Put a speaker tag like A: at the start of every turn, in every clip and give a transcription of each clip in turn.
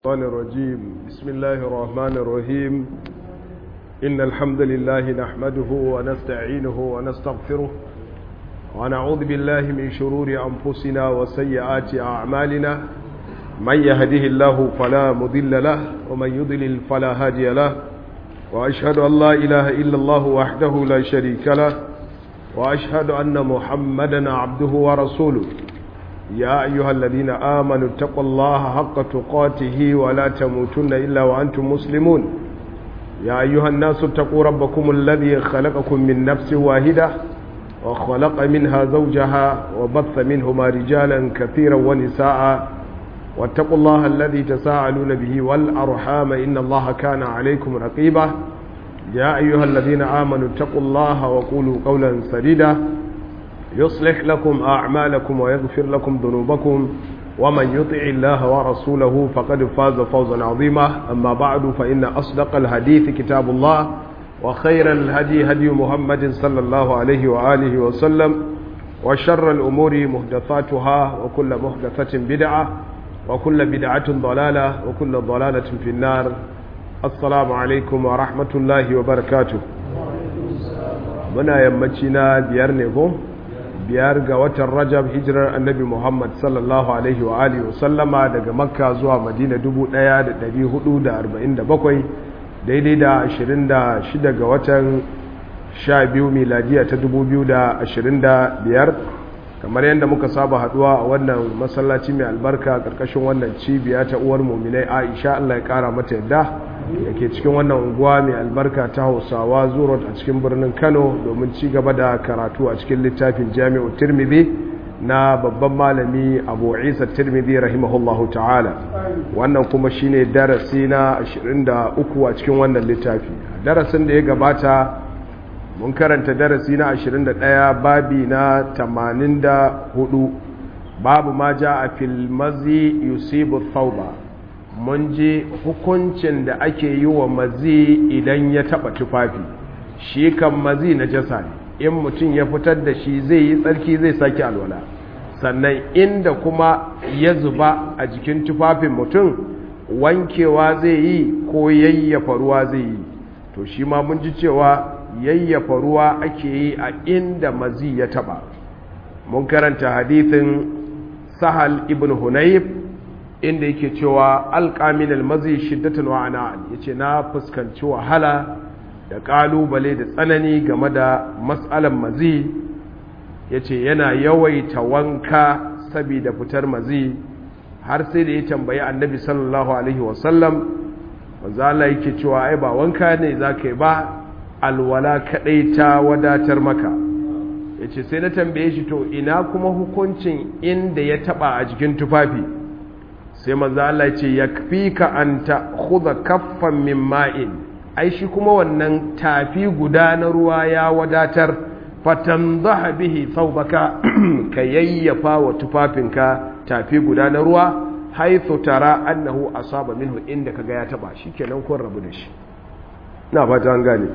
A: الشيطان الرجيم بسم الله الرحمن الرحيم إن الحمد لله نحمده ونستعينه ونستغفره ونعوذ بالله من شرور أنفسنا وسيئات أعمالنا من يهده الله فلا مضل له ومن يضلل فلا هادي له وأشهد أن لا إله إلا الله وحده لا شريك له وأشهد أن محمدا عبده ورسوله يا أيها الذين آمنوا اتقوا الله حق تقاته ولا تموتن إلا وأنتم مسلمون يا أيها الناس اتقوا ربكم الذي خلقكم من نفس واحدة وخلق منها زوجها وبث منهما رجالا كثيرا ونساء واتقوا الله الذي تساءلون به والأرحام إن الله كان عليكم رقيبا يا أيها الذين آمنوا اتقوا الله وقولوا قولا سديدا يصلح لكم أعمالكم ويغفر لكم ذنوبكم ومن يطع الله ورسوله فقد فاز فوزا عظيما أما بعد فإن أصدق الحديث كتاب الله وخير الهدي هدي محمد صلى الله عليه وآله وسلم وشر الأمور محدثاتها وكل محدثة بدعة وكل بدعة ضلالة وكل ضلالة في النار السلام عليكم ورحمة الله وبركاته muna yammaci na biyar ne ko biyar ga watan rajab hijirar annabi muhammad sallallahu alaihi wa alihi wasallama daga makka zuwa madina 1447 daidai da 26 ga watan 12 miladiya ta 2025 kamar yadda muka saba haduwa a wannan masallaci mai albarka karkashin wannan cibiya ta uwar muminai aisha allah ya kara mata yadda da ke cikin wannan unguwa mai albarka ta hausawa zurot a cikin birnin kano domin ci gaba da karatu a cikin littafin jami'u tirmidhi na babban malami abu isa tirmidhi rahimahullahu ta'ala wannan kuma shine darasi na 23 a cikin wannan littafi darasin da ya gabata mun karanta darasi na 21 babi na 84 babu ma ja a filmazi yusibu thauba mun ji hukuncin da ake yi wa mazi idan ya taba tufafi shi kan mazi na jasa ne in mutum ya fitar da shi zai yi tsarki zai sake alwala sannan inda kuma ya zuba a jikin tufafin mutum wankewa zai yi ko yayyafa ruwa zai yi to shi ma mun ji cewa yayyafa ruwa ake yi a inda mazi ya taba mun karanta hadithin sahal ibn hunayf inda yake cewa alƙamin almazi shiddatan wa ana'an yace na fuskanci wahala da ƙalubale da tsanani game da matsalan mazi yace yana yawaita wanka saboda fitar mazi har sai da ya tambayi annabi sallallahu alaihi wasallam wanzu Allah yake cewa ai ba wanka ne za ka yi ba alwala kaɗai ta wadatar maka yace sai na tambaye shi to ina kuma hukuncin inda ya taɓa a jikin tufafi sai manzo Allah ce yakfika an ta'khudha kaffan min ma'in ai shi kuma wannan tafi guda na ruwa ya wadatar fatanzaha bihi thawbaka ka yayyafa wa tufafinka tafi guda na ruwa haythu tara annahu asaba minhu inda kaga ya taba shikenan kun rabu da shi na fata an gane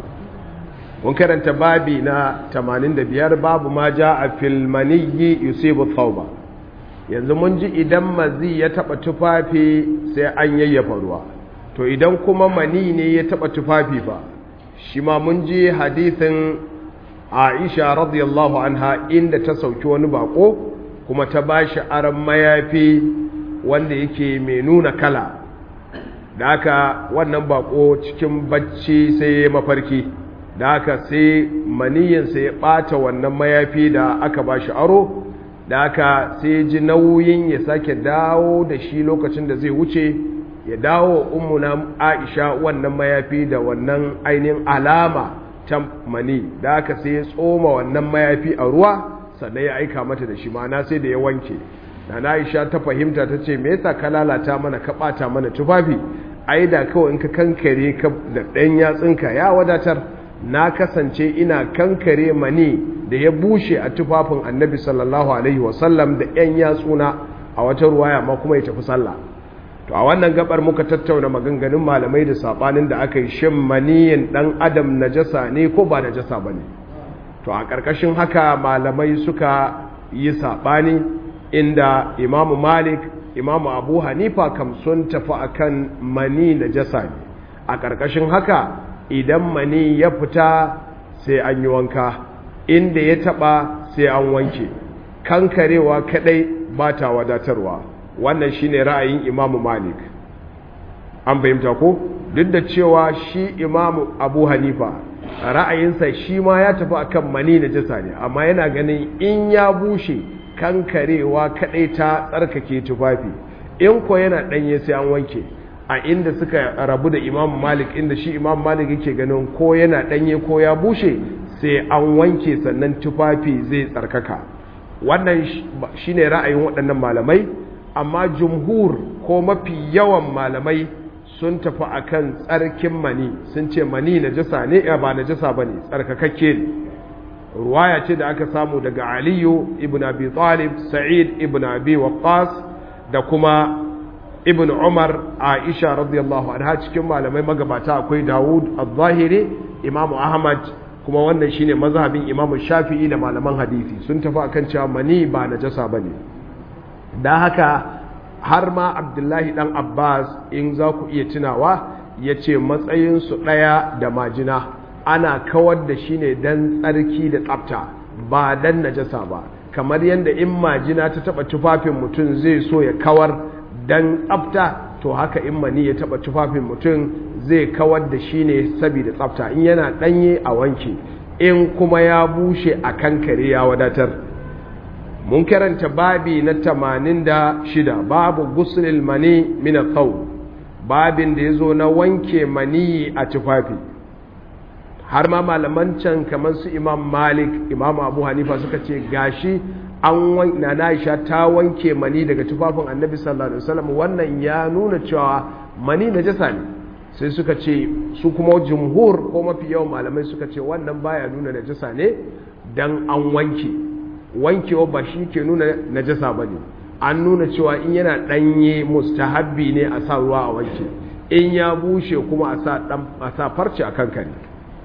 A: mun karanta babi na 85 babu ma ja'a fil maniyyi yusibu thawba yanzu mun ji idan mazi ya taba tufafi sai an yayyafa ruwa to idan kuma mani ne ya taba tufafi fa shi ma mun ji hadithin Aisha radiyallahu anha inda ta sauki wani bako kuma ta bashi aran mayafi wanda yake mai nuna kala da haka wannan bako cikin bacci sai ya mafarki da haka sai maniyinsa ya bata wannan mayafi da aka bashi aro da aka sai ji nauyin ya sake dawo da shi lokacin da zai wuce ya dawo ummuna aisha wannan mayafi da wannan ainihin alama ta mani da aka sai ya tsoma wannan mayafi a ruwa sannan ya aika mata da shi mana sai da ya wanke da na aisha ta fahimta ta ce me yasa ka lalata mana ka bata mana tufafi ai da kawai in ka kankare ka da ɗan yatsinka ya wadatar na kasance ina kankare mani da ya bushe a tufafin annabi sallallahu alaihi wasallam da 'yan yatsuna a wata ruwaya ma kuma ya tafi sallah to a wannan gabar muka tattauna maganganun malamai da sabanin da aka yi shin maniyin dan adam najasa ne ko ba najasa bane to a ƙarƙashin haka malamai suka yi sabani inda imamu malik imamu abu hanifa kam sun tafi akan mani najasa ne a ƙarƙashin haka idan mani ya fita sai an yi wanka inda ya taɓa sai an wanke kankarewa kaɗai ba ta wadatarwa wannan shine ra'ayin imamu malik an fahimta ko duk da cewa shi imamu abu hanifa ra'ayinsa shi ma ya tafi akan mani na jasa ne amma yana ganin in ya bushe kankarewa kadai ta tsarkake tufafi in ko yana danye sai an wanke a inda suka rabu da imamu malik inda shi imamu malik yake ganin ko yana danye ko ya bushe sai an wanke sannan tufafi zai tsarkaka wannan shine ra'ayin waɗannan malamai amma jumhur ko mafi yawan malamai sun tafi akan tsarkin mani sun ce mani najasa ne ba najasa bane tsarkakakke ne ruwaya ce da aka samu daga aliyu ibn abi talib sa'id ibn abi waqqas da kuma ibn umar aisha radiyallahu anha cikin malamai magabata akwai dawud az-zahiri imam ahmad kuma wannan shine mazhabin imam shafi'i da malaman hadisi sun tafi akan cewa mani ba najasa bane dan haka har ma abdullahi dan abbas in za ku iya tunawa ya ce matsayinsu ɗaya da majina ana kawar da shi ne don tsarki da tsafta ba don najasa ba kamar yadda in majina ta taɓa tufafin mutum zai so ya kawar don tsafta to haka in mani ya taɓa tufafin mutum zai kawar da shi ne saboda tsafta in yana ɗanye a wanke in kuma ya bushe a kankare ya wadatar mun karanta babi na tamanin da shida babu gusulil mani mina thawb babin da ya zo na wanke mani a tufafi har ma malaman can kamar su imam malik imam abu hanifa suka ce gashi an na Aisha ta wanke mani daga tufafin annabi sallallahu alaihi wasallam wannan ya nuna cewa mani najasa ne sai suka ce su kuma jumhur ko mafi yawan malamai suka ce wannan baya nuna najasa ne dan an wanke wankewa ba shi ke nuna najasa ba ne an nuna cewa in yana ɗanye mustahabbi ne a sa ruwa a wanke in ya bushe kuma a sa farce a kankare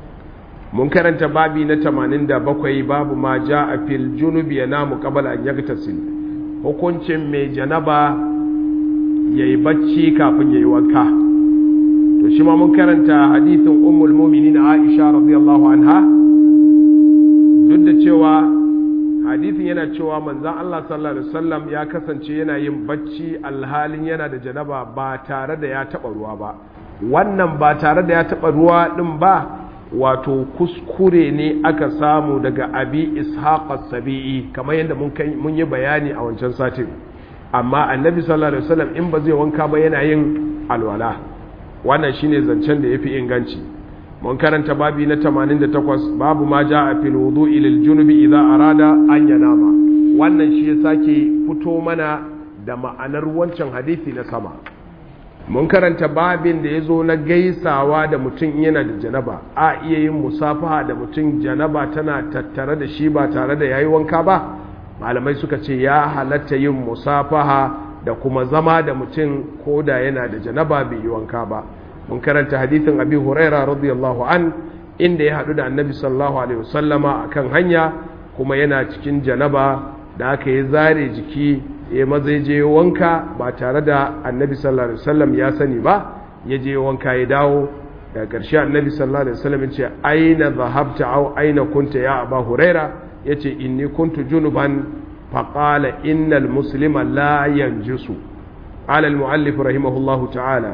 A: mun karanta babi na 87 babu ma ja a fil junubi ya namu kabala an yagtasil hukuncin mai janaba ya yi bacci kafin ya yi wanka to shi ma mun karanta hadithin ummul muminin aisha radiyallahu anha duk da cewa hadithin yana cewa manzan Allah sallallahu Alaihi wasallam ya kasance yana yin bacci alhalin yana da janaba ba tare da ya taɓa ruwa ba wannan ba tare da ya taɓa ruwa ɗin ba wato kuskure ne aka samu daga abi ishaq sabi'i kamar yadda mun yi bayani a wancan satin amma annabi sallallahu alaihi wasallam in ba zai wanka ba yana yin alwala wannan shine zancen da yafi inganci mun karanta babi na 88 babu ma ja a fil wudu'i lil junubi idza arada an yanama wannan shi ya sake fito mana da ma'anar wancan hadisi na sama mun karanta babin da ya zo na gaisawa da mutum yana da janaba a iya yin musafaha da mutum janaba tana tattare da shi ba tare da yayi wanka ba malamai suka ce ya halatta yin musafaha da kuma zama da mutum ko da yana da janaba bai yi wanka ba mun karanta hadithin abi huraira radiyallahu an inda ya haɗu da annabi sallallahu alaihi wasallama akan hanya kuma yana cikin janaba da aka yi zare jiki ya maza je wanka ba tare da annabi sallallahu alaihi wasallam ya sani ba ya je wanka ya dawo daga ƙarshe annabi sallallahu alaihi wasallam ya ce aina zahabta au aina kunta ya aba huraira ya ce inni kuntu junuban faƙala innal muslima la yanjusu ala al-mu'allif rahimahullahu ta'ala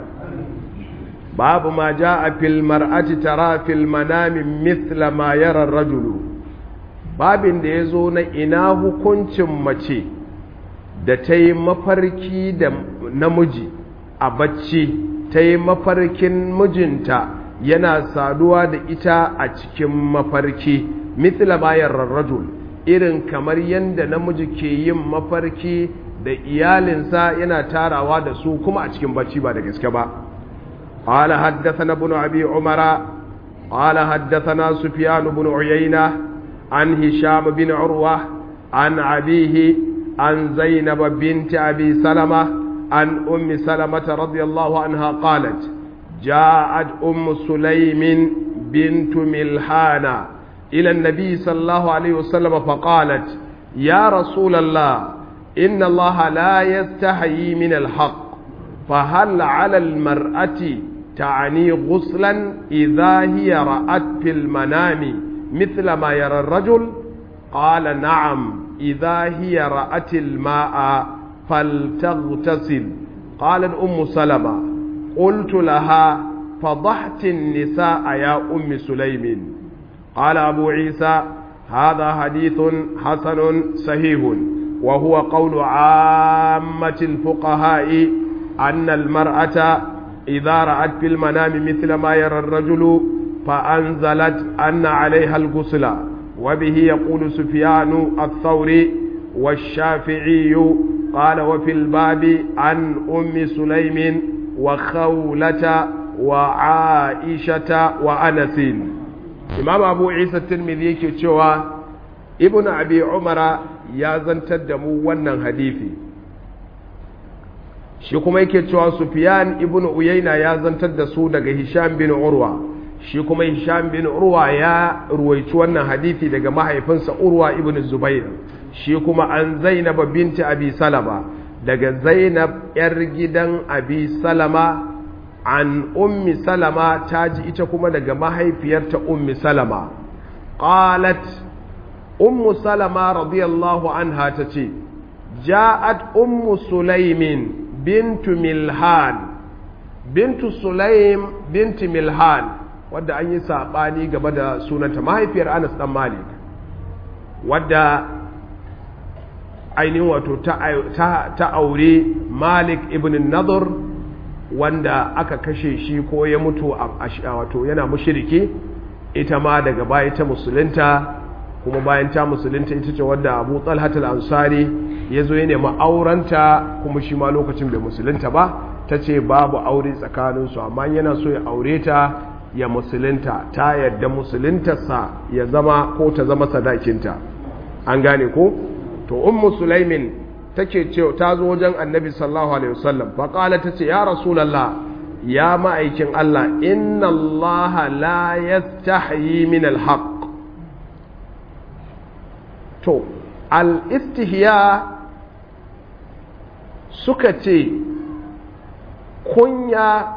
A: babu ma ja'a fil mar'ati tara fil manami mithla ma yara ar-rajulu babin da yazo na ina hukuncin mace da ta yi mafarki da namiji a bacci ta yi mafarkin mijinta yana saduwa da ita a cikin mafarki mithla ma yara ar-rajul irin kamar yadda namiji ke yin mafarki da iyalinsa yana tarawa da su kuma a cikin bacci ba da gaske ba قال حدثنا ابن أبي عمر قال حدثنا سفيان بن عيينة عن هشام بن عروة عن أبيه عن زينب بنت أبي سلمة عن أم سلمة رضي الله عنها قالت جاءت أم سليم بنت ملحانة إلى النبي صلى الله عليه وسلم فقالت يا رسول الله إن الله لا يستحيي من الحق فهل على المرأة تعني غسلا إذا هي رأت في المنام مثل ما يرى الرجل قال نعم إذا هي رأت الماء فلتغتسل قالت أم سلمة قلت لها فضحت النساء يا أم سليم قال أبو عيسى هذا حديث حسن صحيح وهو قول عامة الفقهاء أن المرأة إذا رأت في المنام مثل ما يرى الرجل فأنزلت أن عليها الغسل وبه يقول سفيان الثوري والشافعي قال وفي الباب عن أم سليم وخولة وعائشة وأنس إمام أبو عيسى الترمذي كتشوى ابن أبي عمر يا زنتدمو ونن حديثي shi kuma yake cewa Sufyan ibn Uyayna ya zantar da su daga Hisham bin Urwa shi kuma Hisham bin Urwa ya ruwaici wannan hadisi daga mahaifinsa Urwa ibn Zubair shi kuma an Zainab binti Abi Salama daga Zainab yar gidan Abi Salama an Ummi Salama ta ji ita kuma daga mahaifiyarta Ummi Salama qalat Ummu Salama radiyallahu anha tace ja'at Ummu Sulaimin bintu milhan bintu sulaim bintu milhan wadda an yi saɓani gaba da sunanta mahaifiyar anas ɗan malik wadda ainihin wato ta aure malik ibn nadur wanda aka kashe shi ko ya mutu wato yana mushiriki ita ma daga baya ta musulunta kuma bayan ta musulunta ita ce wadda abu talhatul ansari ya zo ya nemi aurenta kuma shi ma lokacin bai musulunta ba ta ce babu aure tsakaninsu amma yana so ya aure ta ya musulunta ta yadda musuluntarsa ya zama ko ta zama sadakinta an gane ko to ummu sulaimin take ce ta zo wajen annabi sallallahu alaihi wasallam fa qala tace ya rasulullah ya ma'aikin Allah inna Allah la yastahyi min al-haqq to al-istihya suka ce kunya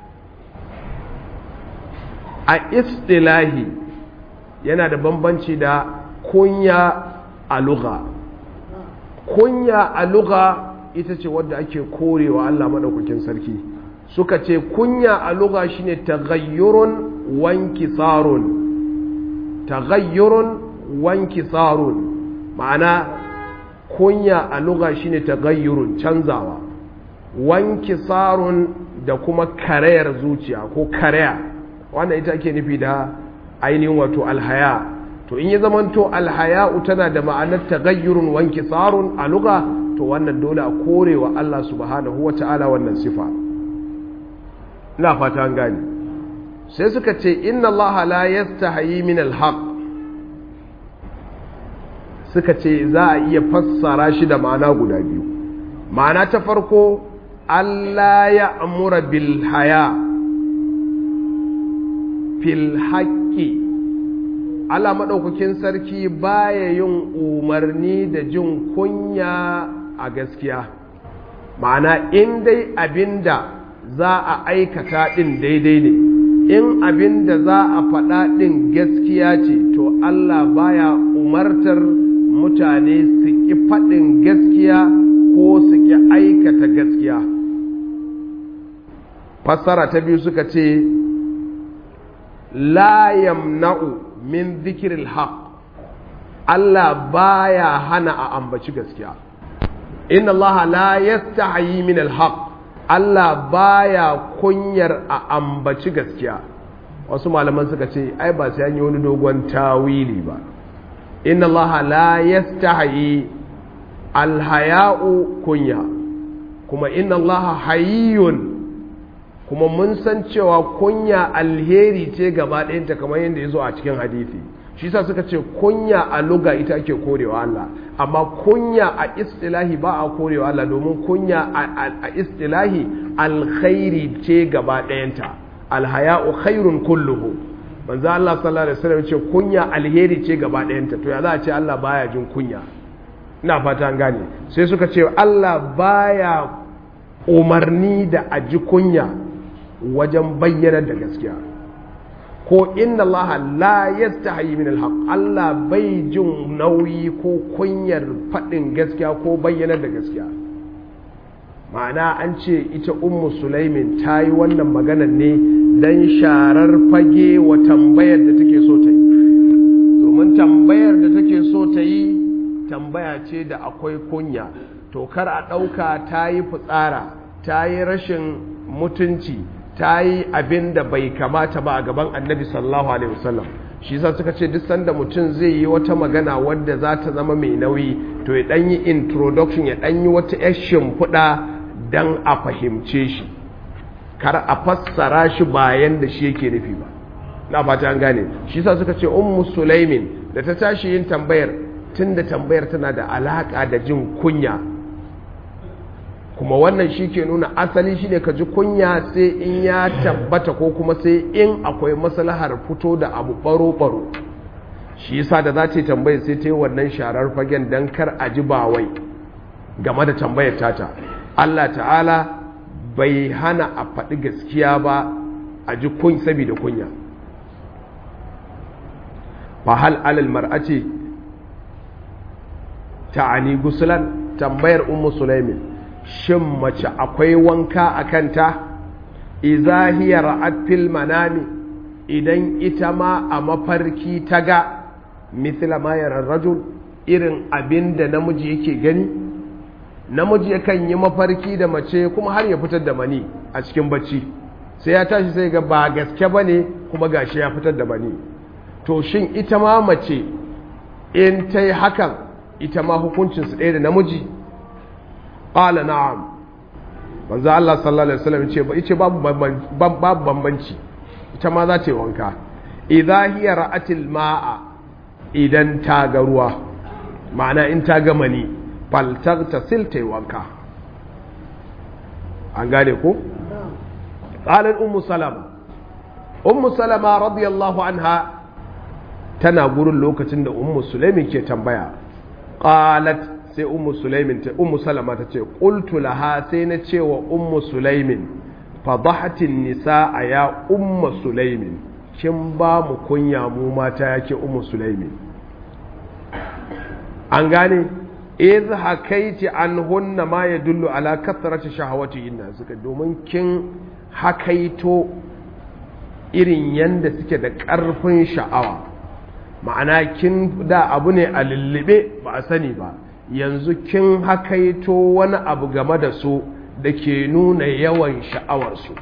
A: a istilahi yana da bambanci da kunya a lugha kunya a lugha ita ce wadda ake korewa Allah maɗaukakin sarki suka ce kunya a lugha shine taghayyurun wankisarun taghayyurun wankisarun ma'ana kunya a lugha shine taghayyurun canzawa wankisarun da kuma karayar zuciya ko karaya wannan ita ake nufi da ainihin wato alhaya to in ya zamanto alhaya'u tana da ma'anar taghayyurun wankisarun a lugha to wannan dole a korewa Allah subhanahu wata'ala wannan sifa ina fata an gani sai suka ce inna Allah la yastahi min alhaq suka ce za a iya fassara shi da ma'ana guda biyu ma'ana ta farko Allah ya amura bil haya fil haqqi Allah maɗaukakin sarki baya yin umarni da jin kunya a gaskiya ma'ana in dai abinda za a aikata ɗin daidai ne in abinda za a faɗa ɗin gaskiya ce to Allah baya umartar mutane su ƙi faɗin gaskiya ko su ƙi aikata gaskiya fassara ta biyu suka ce la yamna'u min zikiril haq Allah baya hana a ambaci gaskiya inna Allah la yastahi min al-haq Allah baya kunyar a ambaci gaskiya wasu malaman suka ce ai ba sai an yi wani dogon tawili ba inna Allah la yastahi al-haya'u kunya kuma inna Allah hayyun kuma mun san cewa kunya alheri ce gaba ɗayanta kamar yadda ya zo a cikin hadithi shi sa suka ce kunya a luga ita ake korewa Allah amma kunya a istilahi ba a korewa Allah domin kunya a istilahi alkhairi ce gaba ɗayanta alhaya'u khairun kulluhu manzo Allah sallallahu alaihi wasallam ce kunya alheri ce gaba ɗayanta to ya za a ce Allah baya jin kunya ina fata an gane sai suka ce Allah baya umarni da a ji kunya wajen bayyana da gaskiya ko inna Allah la yastahi min alhaq Allah bai jin nauyi ko kunyar faɗin gaskiya ko bayyana da gaskiya ma'ana an ce ita ummu sulaimin ta yi wannan maganar ne don sharar fage wa tambayar da take so ta yi domin tambayar da take so ta yi tambaya ce da akwai kunya to kar a ɗauka ta yi fitsara ta yi rashin mutunci ta yi abin da bai kamata ba a gaban annabi sallallahu alaihi wasallam shi yasa suka ce duk sanda mutum zai yi wata magana wadda za ta zama mai nauyi to ya ɗan yi introduction ya ɗan yi wata yar shimfiɗa don a fahimce shi kar a fassara shi bayan da shi yake nufi ba na fata an gane shi yasa suka ce ummu sulaimin da ta tashi yin tambayar tunda tambayar tana da alaka da jin kunya kuma wannan shi ke nuna asali shi ne ka ji kunya sai in ya tabbata ko kuma sai in akwai maslahar fito da abu baro-baro shi yasa da za ta yi tambayar sai ta yi wannan sharar fagen don kar a ji bawai game da tambayar tata Allah ta'ala bai hana a faɗi gaskiya ba a ji kun saboda kunya fa hal alal mar'ati ta'ani gusulan tambayar ummu sulaimin shin mace akwai wanka a kanta idza hiya ra'at fil manami idan ita ma a mafarki ta ga mithla ma yara rajul irin abinda namiji yake gani namiji yakan yi mafarki da mace kuma har ya fitar da mani a cikin bacci sai ya tashi sai ga ba gaske bane kuma gashi ya fitar da mani to shin ita ma mace in ta yi hakan ita ma hukuncinsu ɗaya da namiji ƙala na'am manzo Allah sallallahu alaihi wasallam ce ba ice babu babu bambanci ita ma za ta yi wanka idza hiya ra'atil ma'a idan ta ga ruwa ma'ana in ta ga mani fal taghtasil ta yi wanka an gane ko qalat ummu salama ummu salama radiyallahu anha tana gurin lokacin da ummu sulaimin ke tambaya qalat sai ummu sulaimin ta ummu salama ta ce qultu laha sai na ce wa ummu sulaimin fadahatin nisaa ya ummu sulaimin kin ba mu kunya mu mata yake ummu sulaimin an gane iz hakaiti anhunna ma yadullu ala kathrati shahawatihinna suka domin kin hakaito irin yanda suke da ƙarfin sha'awa ma'ana kin da abu ne a lullube ba a sani ba yanzu kin hakaito wani abu game da su da ke nuna yawan sha'awarsu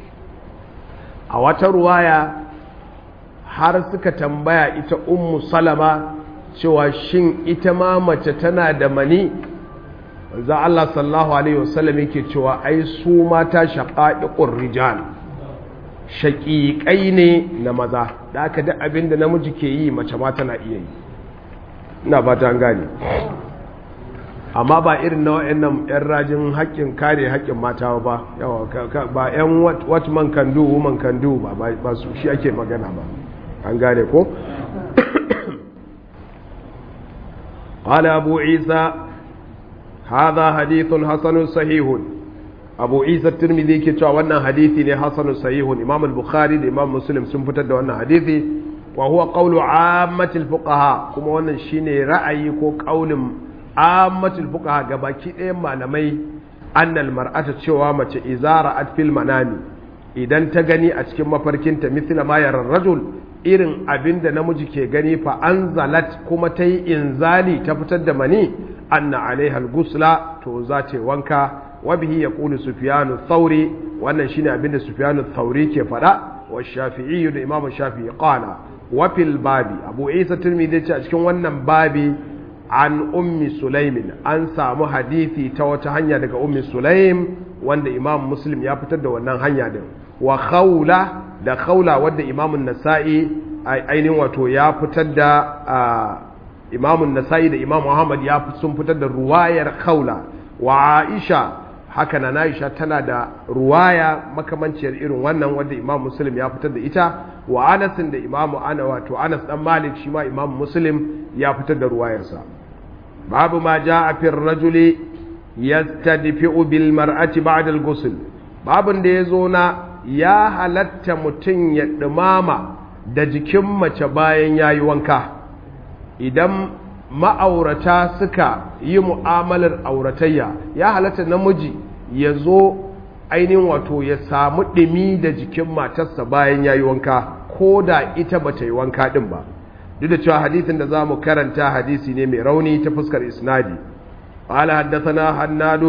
A: a wata ruwaya har suka tambaya ita ummu salama cewa shin ita ma mace tana da mani za Allah sallallahu alaihi wasallam yake cewa ai su mata shaqa'iqur rijal shaƙiƙai ne na maza da aka duk abin da namiji ke yi mace ma tana iya yi ina ba ta gane amma ba irin na wa'annan 'yan rajin haƙƙin kare haƙƙin mata ba yawa ba 'yan what man can do woman can do ba ba su shi ake magana ba an gane ko قال أبو عيسى هذا حديث حسن صحيح abu isa turmidi ke cewa wannan hadithi ne hasanu sahihun imam al-bukhari da imam muslim sun fitar da wannan hadithi wa huwa qawlu ammatil fuqaha kuma wannan shine ra'ayi ko qaulin ammatil fuqaha gabaki ɗayan malamai annal mar'ata cewa mace izara at fil manami idan ta gani a cikin mafarkinta mithla ma yara rajul irin abinda namiji ke gani fa anzalat kuma ta yi inzali ta fitar da mani anna alaiha al-gusla to za ta wanka wabihi ya ƙulu sufiyanu thauri wannan shine abinda sufiyanu thauri ke faɗa wa shafi'i da imam shafi'i qala wa fil babi abu isa tirmidhi ce a cikin wannan babi an ummi sulaimin an samu hadisi ta wata hanya daga ummi sulaim wanda imam muslim ya fitar da wannan hanya din wa khawla da khawla wanda imam nasa'i ainihin wato ya fitar da imam nasa'i da imam muhammad ya sun fitar da ruwayar khawla wa aisha haka na Aisha tana da ruwaya makamanciyar irin wannan wanda Imam Muslim ya fitar da ita wa Anas da Imam Ana wato Anas dan Malik shi ma Imam Muslim ya fitar da ruwayarsa babu ma ja'a fi rajuli yastadfi'u bil mar'ati ba'da al-ghusl babun da yazo na ya halatta mutun ya dumama da jikin mace bayan yayi wanka idan ma'aurata suka yi mu'amalar auratayya ya halatta namiji ya zo ainihin wato ya samu ɗimi da jikin matarsa bayan ya yi wanka ko da ita ba ta yi wanka ɗin ba duk da cewa hadisin da za mu karanta hadisi ne mai rauni ta fuskar isnadi قال حدثنا حناد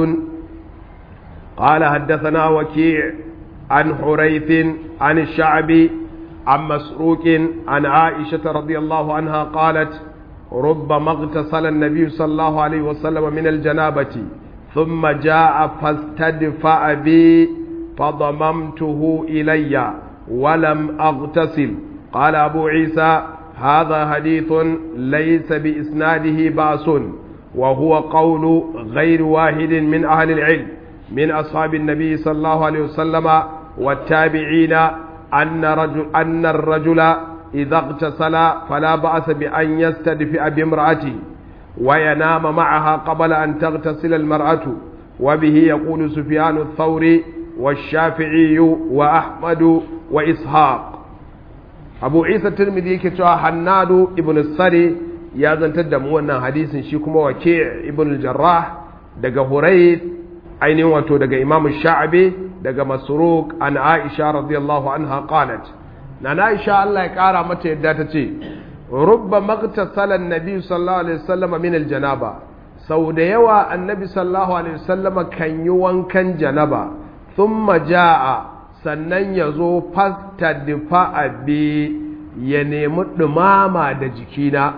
A: قال حدثنا وكيع عن حريث عن الشعبي عن مسروق عن عائشة رضي الله عنها قالت ربما اغتسل النبي صلى الله عليه وسلم من الجنابة ثم جاء فاستدفأ بي فضممته إلي ولم أغتسل قال أبو عيسى هذا حديث ليس بإسناده بأس وهو قول غير واحد من أهل العلم من أصحاب النبي صلى الله عليه وسلم والتابعين أن, رجل أن الرجل إذا اغتسل فلا بأس بأن يستدفئ بامرأته وينام معها قبل أن تغتسل المرأة وبه يقول سفيان الثوري والشافعي وأحمد وإسحاق أبو عيسى الترمذي كتوى حناد ابن السري يا زنتد موانا حديث شيكما وكيع ابن الجراح دقى هريث أين واتو دقى إمام الشعبي دقى مسروق عن عائشة رضي الله عنها قالت نانا عائشة الله يكارا متى يداتتي rubba magtasalan nabi sallallahu alaihi wasallam min aljanaba sau da yawa annabi sallallahu alaihi wasallam kan yi wankan janaba thumma jaa sannan ya zo fastadfa abi ya nemi dumama da jikina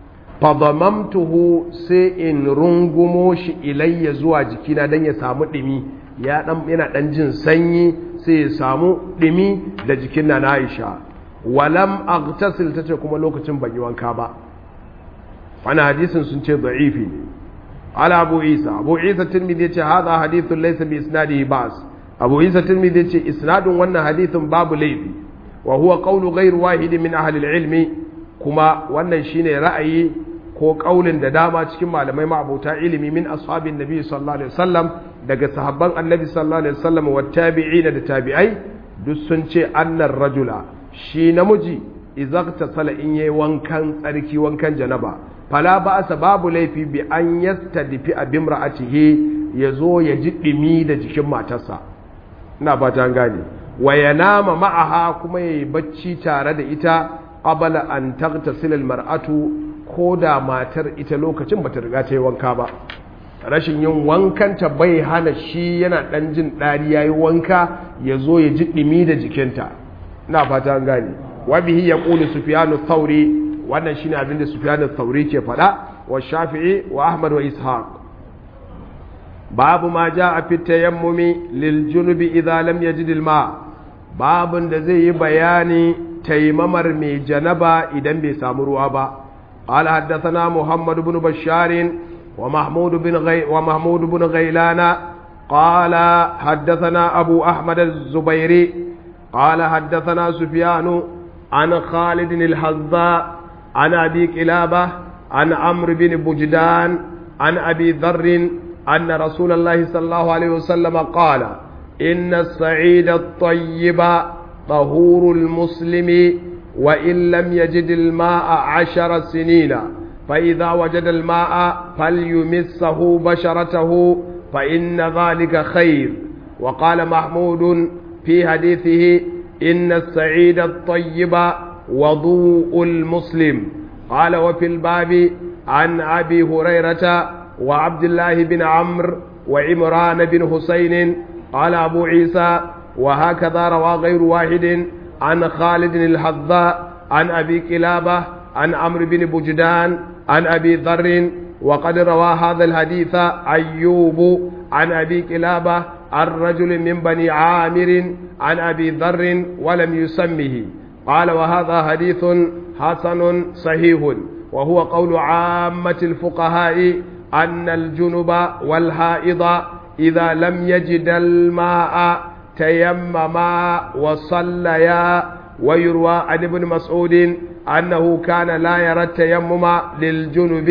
A: fadamamtuhu sai in rungumo shi ilayya zuwa jikina dan ya samu dimi ya dan yana dan jin sanyi sai ya samu dimi da jikin na Aisha walam aghtasil tace kuma lokacin ban yi wanka ba wannan hadisin sun ce da'ifi ne ala abu isa abu isa tirmidhi yace hadha hadithun laysa bi isnadihi ba'as abu isa tirmidhi yace isnadun wannan hadithin babu laifi wa huwa qawlu ghayr wahid min ahli al-ilmi kuma wannan shine ra'ayi ko kaulin da dama cikin malamai ma'abuta ilimi min ashabin nabi sallallahu alaihi wasallam daga sahabban annabi sallallahu alaihi wasallam wa tabi'ina da tabi'ai duk sun ce annar rajula shi namiji izakta sala in yayi wankan tsarki wankan janaba fala ba'asa babu laifi bi an yastadfi abimra'atihi yazo ya ji dimi da jikin matarsa ina fata an gane wa yanama ma'aha kuma yayi bacci tare da ita qabla an taghtasil almar'atu ko da matar ita lokacin bata riga ta yi wanka ba rashin yin wankanta bai hana shi yana dan jin ɗari yayi wanka yazo ya ji dimi da jikinta ina fata an gane wa bihi yaqulu sufyanu thawri wannan shine abinda sufyanu thawri ke faɗa wa shafi'i wa ahmad wa ishaq babu ma jaa fi tayammumi lil junubi idza lam yajid al ma babun da zai yi bayani taimamar mai janaba idan bai samu ruwa ba قال حدثنا محمد بن بشار ومحمود بن غي ومحمود بن غيلان قال حدثنا أبو أحمد الزبيري قال حدثنا سفيان عن خالد الحذاء عن أبي كلابة عن عمرو بن بجدان عن أبي ذر أن رسول الله صلى الله عليه وسلم قال إن السعيد الطيب طهور المسلم وإن لم يجد الماء عشر سنين فإذا وجد الماء فليمسه بشرته فإن ذلك خير وقال محمود في حديثه إن السعيد الطيب وضوء المسلم قال وفي الباب عن أبي هريرة وعبد الله بن عمرو وعمران بن حسين قال أبو عيسى وهكذا روى غير واحد عن خالد الحذاء عن أبي كلابة عن عمرو بن بجدان عن أبي ذر وقد روى هذا الحديث أيوب عن أبي كلابة عن رجل من بني عامر عن أبي ذر ولم يسمه قال وهذا حديث حسن صحيح وهو قول عامة الفقهاء أن الجنب والحائض إذا لم يجد الماء تيمما وصليا ويروى عن ابن مسعود أنه كان لا يرى التيمم للجنب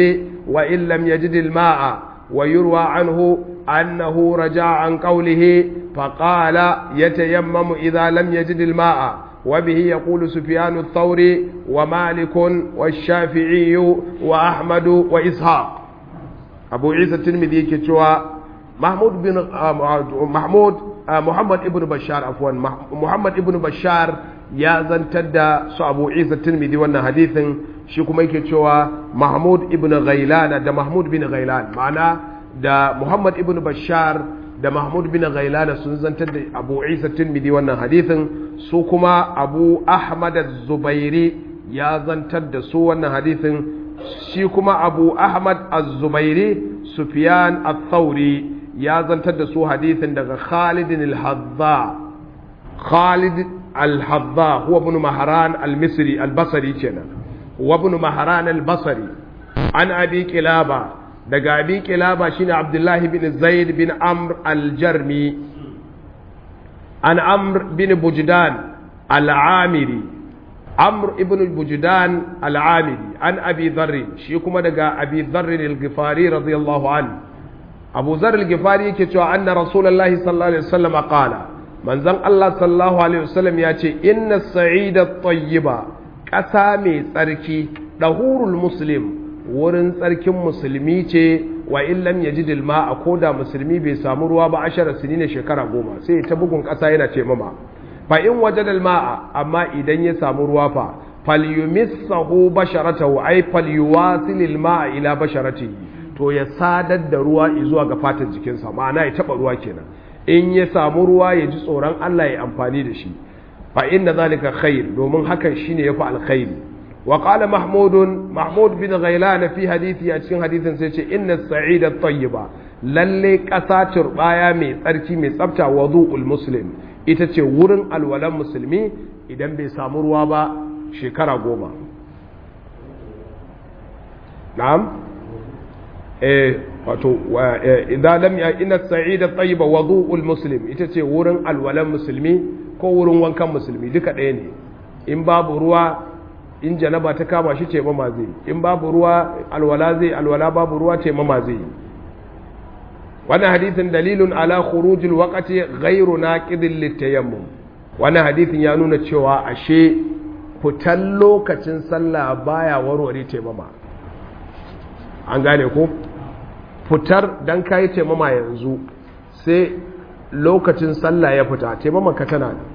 A: وإن لم يجد الماء ويروى عنه أنه رجع عن قوله فقال يتيمم إذا لم يجد الماء وبه يقول سفيان الثوري ومالك والشافعي وأحمد وإسحاق أبو عيسى الترمذي كتوى محمود بن محمود محمد ابن بشار عفوا محمد ابن بشار ya zantar da su abu isa tirmidhi wannan hadithin shi kuma yake cewa mahmud ibn ghailan da mahmud bin ghailan ma'ana da muhammad ibn bashar da mahmud bin ghailan sun zantar da abu isa tirmidhi wannan hadithin su kuma abu ahmad az-zubairi ya zantar da su wannan hadithin shi kuma abu ahmad az-zubairi sufyan ath-thawri ya zantar da su hadithin daga khalid al-hadza khalid الحظا هو ابن مهران المصري البصري كنا وابن مهران البصري عن أبي كلابة دقى أبي كلابة شين عبد الله بن زيد بن عمرو الجرمي عن عمرو بن بجدان العامري عمرو ابن بجدان العامري عن أبي ذر شيكما دقى أبي ذر الغفاري رضي الله عنه أبو ذر الغفاري كتوى أن رسول الله صلى الله عليه وسلم قال manzon Allah sallallahu alaihi wasallam ya ce inna sa'ida tayyiba ƙasa mai tsarki dahurul muslim wurin tsarkin musulmi ce wa in lam yajid a koda musulmi bai samu ruwa ba ashara sinina shekara goma sai ta bugun ƙasa yana ce mama fa in wajada alma'a amma idan ya samu ruwa fa falyumissahu basharatahu ay falyuwasil alma'a ila basharatihi to ya sadar da ruwa zuwa ga fatan jikinsa ma'ana ya taba ruwa kenan in ya samu ruwa ya ji tsoron Allah ya amfani da shi fa inna zalika khair domin hakan shine yafi alkhairi wa qala mahmud mahmud bin ghailan fi hadisi a cikin hadisin sai ce inna sa'ida tayyiba lalle kasa turbaya mai tsarki mai tsafta wudu'ul muslim ita ce wurin alwalan musulmi idan bai samu ruwa ba shekara goma na'am eh wato idan lam ya inna sa'ida tayyiba wudu'ul muslim ita ce wurin alwalan musulmi ko wurin wankan musulmi duka ɗaya ne in babu ruwa in janaba ta kama shi ce mama zai in babu ruwa alwala zai alwala babu ruwa ce mama zai wannan hadithin dalilun ala khurujil waqti ghairu naqidin litayammum wannan hadithin ya nuna cewa ashe fitan lokacin sallah baya warware taimama an gane ko fitar dan kayi taimama yanzu sai lokacin sallah ya fita taimama ka tana ne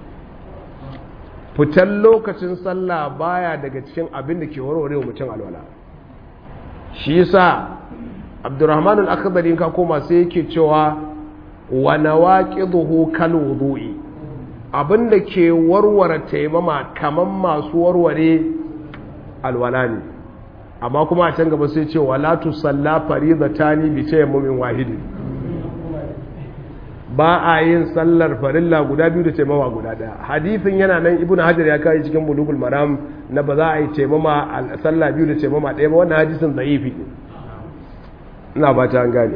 A: fitan lokacin sallah baya daga cikin abin da ke warware wa mutum alwala shi yasa abdurrahman al-akhdari ka koma sai yake cewa wa nawaqiduhu kal wudu'i abin da ke warware taimama kaman masu warware alwala ne amma kuma a can gaba sai ce wala tusalla faridatani bi tayammumin wahidin ba a yin sallar farilla guda biyu da taimama guda daya hadithin yana nan ibn hajar ya kai cikin bulugul maram na ba za a yi taimama a sallah biyu da taimama ɗaya ba wannan hadisin da'ifi ina ba ta gane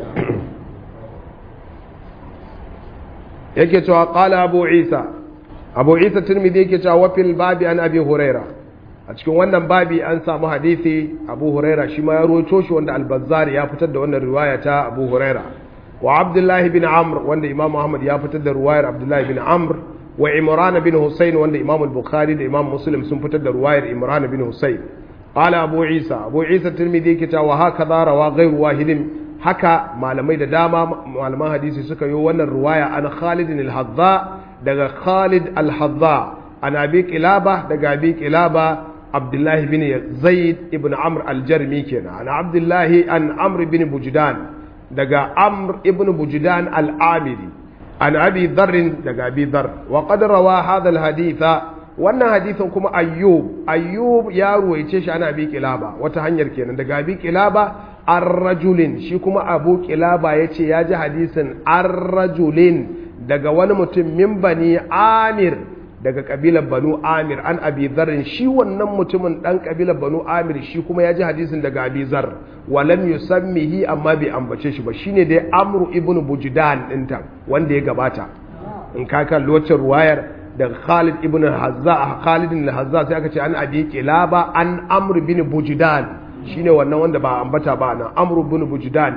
A: yake cewa qala abu isa abu isa tirmidhi yake cewa wa fil babi an abi huraira a cikin wannan babi an samu hadisi abu huraira shi ma ya rawaito shi wanda al-bazzar ya fitar da wannan riwaya ta abu huraira wa abdullahi bin amr wanda imam muhammad ya fitar da ruwayar abdullahi bin amr wa imran bin husayn wanda imam al-bukhari da imam muslim sun fitar da ruwayar imran bin husayn qala abu isa abu isa tirmidhi yake cewa haka rawa ghairu wahidin haka malamai da dama malaman hadisi suka yi wannan ruwaya an khalid al-hadza daga khalid al-hadza an abi qilaba daga abi qilaba abdullahi bin zaid ibn amr al-jarmi kenan an abdullahi an amr bin bujdan daga amr ibn bujdan al-amiri an abi dharrin daga abi dhar wa qad rawa hadha al-haditha wannan hadithin kuma ayyub ayyub ya ruwaice shi ana abi kilaba wata hanyar kenan daga abi kilaba ar-rajulin shi kuma abu kilaba yace ya ji hadisin ar-rajulin daga wani mutum min bani amir daga kabilar banu amir an abi zarrin shi wannan mutumin dan kabilar banu amir shi kuma ya ji hadisin daga abi zar walam yusammihi amma bai ambace shi ba shine dai amru ibnu bujdan dinta wanda ya gabata in ka kalli wacce ruwayar daga khalid ibn hazza khalid ibn hazza sai aka ce an abi kilaba an amr bin bujdan shine wannan wanda ba ambata ba nan amru bin bujdan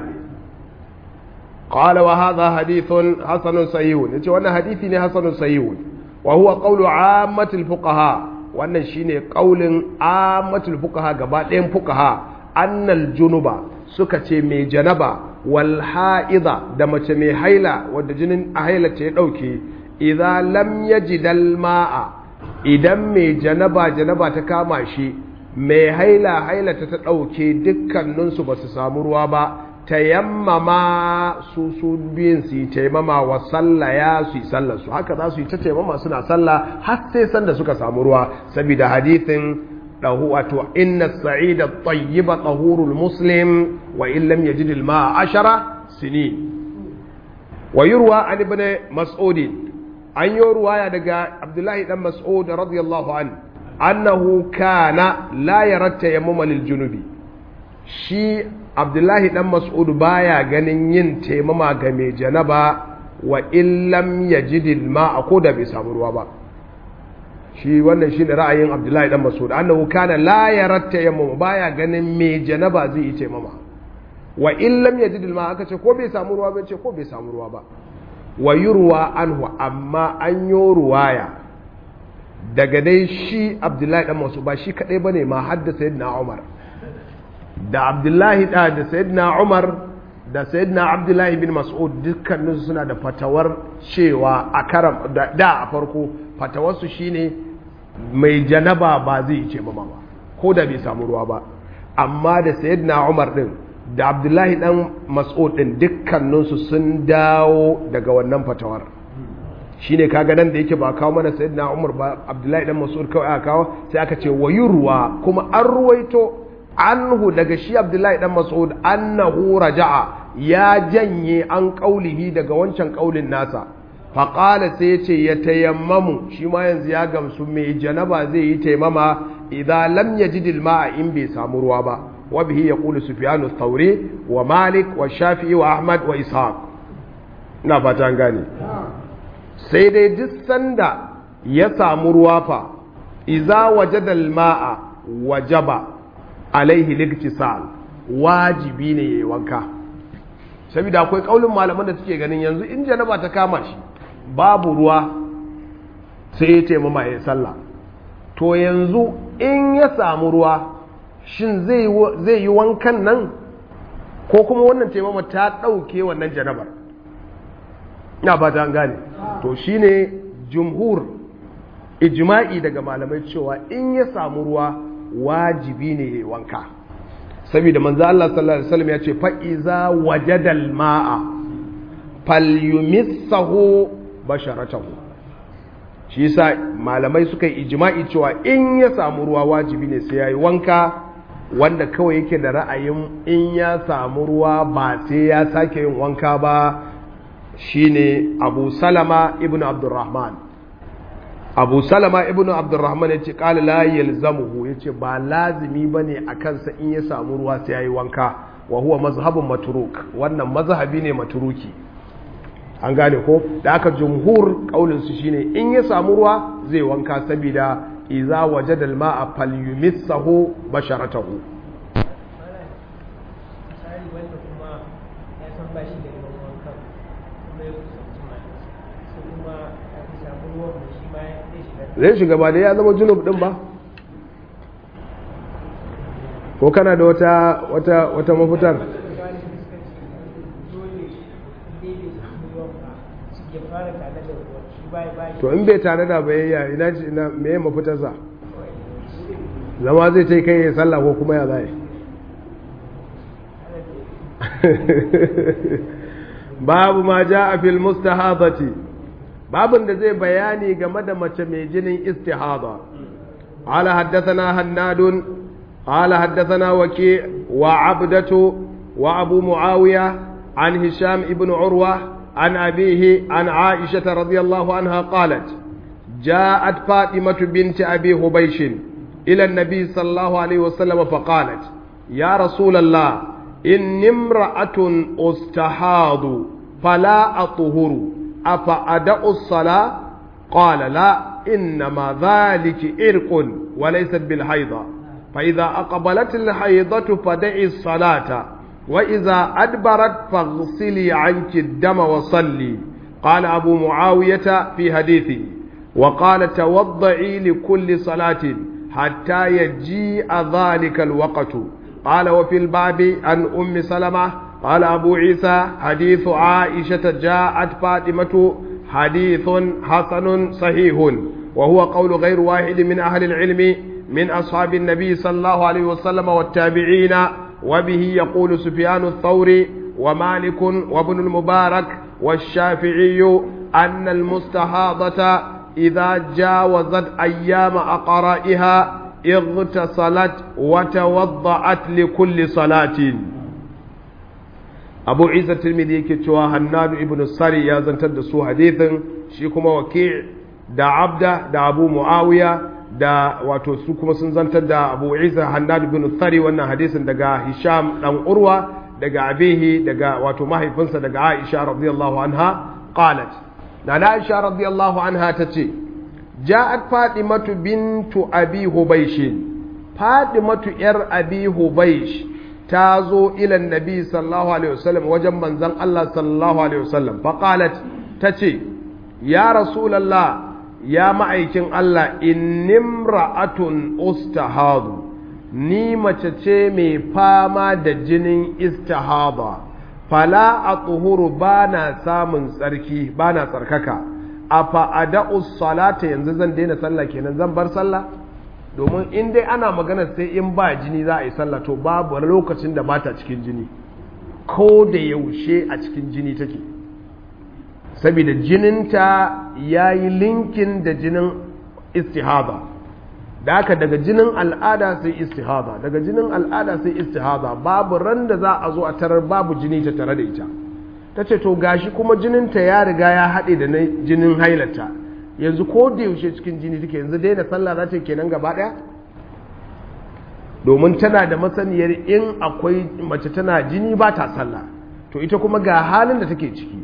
A: qala wa hadha hadithun hasanun sahihun yace wannan hadisi ne hasanun sahihun wa huwa qawlu ammatil fuqaha wannan shine qaulin ammatul fuqaha gaba ɗayan fuqaha annal junuba suka ce mai janaba wal ha'iza da mace mai haila wadda jinin a haila ta ya dauke idza lam yajidal ma'a idan mai janaba janaba ta kama shi mai haila haila ta ta dauke dukkaninsu ba su samu ruwa ba tayammama su su biyun su yi taimama wa sallaya su yi sallarsu haka za su yi ta taimama suna sallah har sai sanda suka samu ruwa saboda hadithin dahu wato inna sa'ida tayyiba tahurul muslim wa in lam yajid al ma'a ashara sini wa yurwa an ibn mas'ud an yi ruwaya daga abdullahi dan mas'ud radiyallahu an annahu kana la yaratta yammama lil junubi shi abdullahi dan mas'ud baya ganin yin taimama ga mai janaba wa illam yajidil ma'a ko da bai samu ruwa ba shi wannan shine ra'ayin abdullahi dan mas'ud annahu kana la yaratta yammama baya ganin mai janaba zai yi taimama wa illam yajidil ma'a aka ce ko bai samu ruwa ba ce ko bai samu ruwa ba wa yurwa anhu amma an yo ruwaya daga dai shi abdullahi dan mas'ud ba shi kadai bane ma hadda sayyidina umar da abdullahi da da sayyidina umar da sayyidina abdullahi bin mas'ud dukkaninsu suna da fatawar cewa a karam da a farko fatawarsu shine mai janaba ba zai ce ba ba ko da bai samu ruwa ba amma da sayyidina umar din da abdullahi dan mas'ud din dukkaninsu sun dawo daga wannan fatawar shine kaga nan da yake ba kawo mana sayyidina umar ba abdullahi dan mas'ud kawai aka kawo sai aka ce wayurwa kuma an ruwaito anhu daga shi abdullahi dan mas'ud annahu raja'a ya janye an kaulihi daga wancan kaulin nasa faƙala sai ya ce ya tayammamu shi ma yanzu ya gamsu mai janaba zai yi taimama idan lam yajid ma'a in bai samu ruwa ba wa bihi yaqulu sufyan ath-thawri wa malik wa shafi'i wa ahmad wa ishaq ina fata an gane sai dai duk sanda ya samu ruwa fa idza wajada al-ma'a wajaba alaihi liktisal wajibi ne yayi wanka saboda akwai kaulin malaman da suke ganin yanzu in janaba ta kama shi babu ruwa sai ya taimama ya sallah to yanzu in ya samu ruwa shin zai yi wankan nan ko kuma wannan taimama ta ɗauke wannan janabar ina ba ta gane to shine jumhur ijma'i daga malamai cewa in ya samu ruwa wajibi ne ya wanka saboda manzo Allah sallallahu alaihi wasallam ya ce fa iza wajadal ma'a falyumissahu basharatahu shi yasa malamai suka yi ijma'i cewa in ya samu ruwa wajibi ne sai yayi wanka wanda kawai yake da ra'ayin in ya samu ruwa ba sai ya sake yin wanka ba shine Abu Salama ibn Abdurrahman Abu Salama ibn Abdurrahman yace qala la yalzamuhu yace ba lazimi bane akan sa in ya samu ruwa sai yayi wanka wa huwa mazhabun matruk wannan mazhabi ne matruki an gane ko da aka jumhur kaulin su shine in ya samu ruwa zai wanka saboda iza wajada al-ma'a falyumissahu basharatahu zai shiga ba da ya zama junub din ba ko kana da wata wata wata mafitar to in bai tare da bayayya ina ce ina me mafitarsa zama zai ta kai ya sallah ko kuma ya zai babu ma ja a fil mustahadati babin da zai bayani game da mace mai jinin istihada ala haddathana hannadun ala haddathana waki wa abdatu wa abu muawiya an hisham ibn urwa عن أبيه عن عائشة رضي الله عنها قالت جاءت فاطمة بنت أبي هبيش إلى النبي صلى الله عليه وسلم فقالت يا رسول الله إن امرأة استحاض فلا أطهر أفأدأ الصلاة قال لا إنما ذلك إرق وليست بالحيضة فإذا أقبلت الحيضة فدعي الصلاة وإذا أدبرت فاغسلي عنك الدم وصلي قال أبو معاوية في حديثه وقال توضعي لكل صلاة حتى يجيء ذلك الوقت قال وفي الباب عن أم سلمة قال أبو عيسى حديث عائشة جاءت فاطمة حديث حسن صحيح وهو قول غير واحد من أهل العلم من أصحاب النبي صلى الله عليه وسلم والتابعين وبه يقول سفيان الثوري ومالك وابن المبارك والشافعي أن المستحاضة إذا جاوزت أيام أقرائها اغتسلت وتوضأت لكل صلاة أبو عيسى الترمذي كتوى هناد ابن السري يا زنتد سو حديث شيكما وكيع دا عبدة دا أبو معاوية da wato su kuma sun zantar da Abu Isa Hannad bin Thari wannan hadisin daga Hisham dan Urwa daga abihi daga wato mahaifinsa daga Aisha radiyallahu anha qalat na Aisha radiyallahu anha tace ja'at Fatimatu bintu Abi Hubaysh Fatimatu yar Abi Hubaysh ta zo ila Nabi sallallahu alaihi wasallam wajen manzon Allah sallallahu alaihi wasallam fa qalat tace ya Rasulullah ya ma'aikin Allah innimra'atun ustahadu ni mace ce mai fama da jinin istihada fala a tsuhuru ba na samun tsarki ba na tsarkaka a fa'ada'u salata yanzu zan daina sallah kenan zan bar sallah domin in dai ana magana sai in ba jini za a yi sallah to babu lokacin da bata cikin jini ko da yaushe a cikin jini take saboda jininta ya yi linkin da jinin istihada da haka daga jinin al'ada sai istihada daga jinin al'ada sai istihada babu ran da za a zo a tarar babu jini ta tare da ita ta ce to gashi kuma jininta ya riga ya haɗe da na jinin hailata yanzu ko da yaushe cikin jini take yanzu daina sallah za ta kenan gaba ɗaya domin tana da masaniyar in akwai mace tana jini ba ta sallah to ita kuma ga halin da take ciki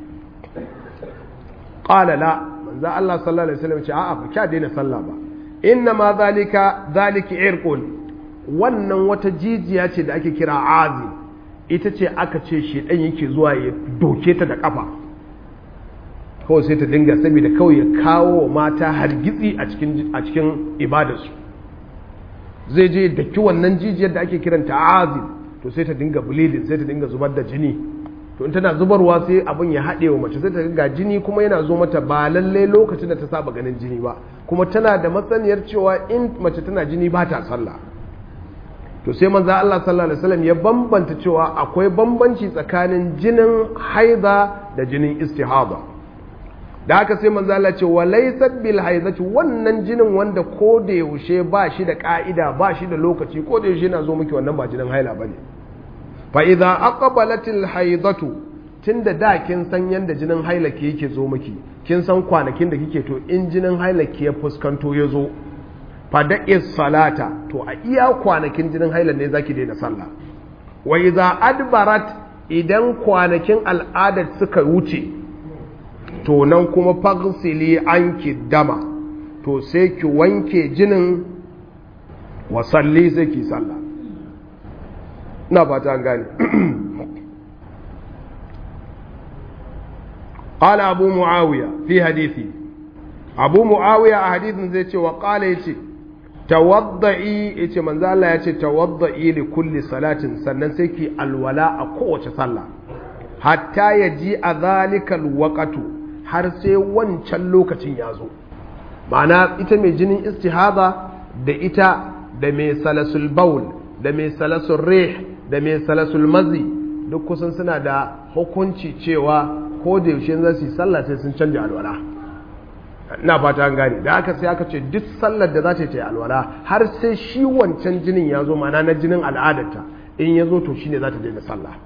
A: qala la manzo Allah sallallahu alaihi wasallam ce a'a ba kya daina sallah ba inna ma zalika zaliki irqun wannan wata jijiya ce da ake kira azi ita ce aka ce shedan yake zuwa ya doke ta da kafa kawai sai ta dinga saboda kawai ya kawo mata hargitsi a cikin a cikin ibadarsu zai je daki wannan jijiyar da ake kiranta azi to sai ta dinga bleeding sai ta dinga zubar da jini to in tana zubarwa sai abin ya haɗe wa mace sai ta ga jini kuma yana zo mata ba lalle lokacin da ta saba ganin jini ba kuma tana da matsaniyar cewa in mace tana jini ba ta sallah to sai manzo Allah sallallahu alaihi wasallam ya bambanta cewa akwai bambanci tsakanin jinin haida da jinin istihada da haka sai manzo Allah ce walaysat bil haidati wannan jinin wanda ko da yaushe ba shi da ka'ida ba shi da lokaci ko da yaushe yana zo miki wannan ba jinin haila bane fa'iza aqbalatil haidatu tun da da kin san yadda jinin hailake yake zo miki kin san kwanakin da kike to in jinin hailake ya fuskanto ya zo fada'is salata to a iya kwanakin jinin hailan ne zaki daina sallah wa iza adbarat idan kwanakin al'adar suka wuce to nan kuma fagsili anki dama to sai ki wanke jinin wa salli sai ki sallah ina fata an gane qala abu muawiya fi hadisi abu muawiya a hadisin zai ce wa qala yace tawadda'i yace manzo Allah yace tawadda'i li kulli salatin sannan sai ki alwala a kowace sallah hatta yaji a zalikal waqatu har sai wancan lokacin ya zo ma'ana ita mai jinin istihada da ita da mai salasul baul da mai salasul rih da mai salasul mazi duk kusan suna da hukunci cewa ko da yaushe za su yi sallah sai sun canja alwala ina fata an gane da aka sai aka ce duk sallar da za ta yi alwala har sai shi wancan jinin ya zo mana na jinin al'adarta in ya zo to shine za ta daina sallah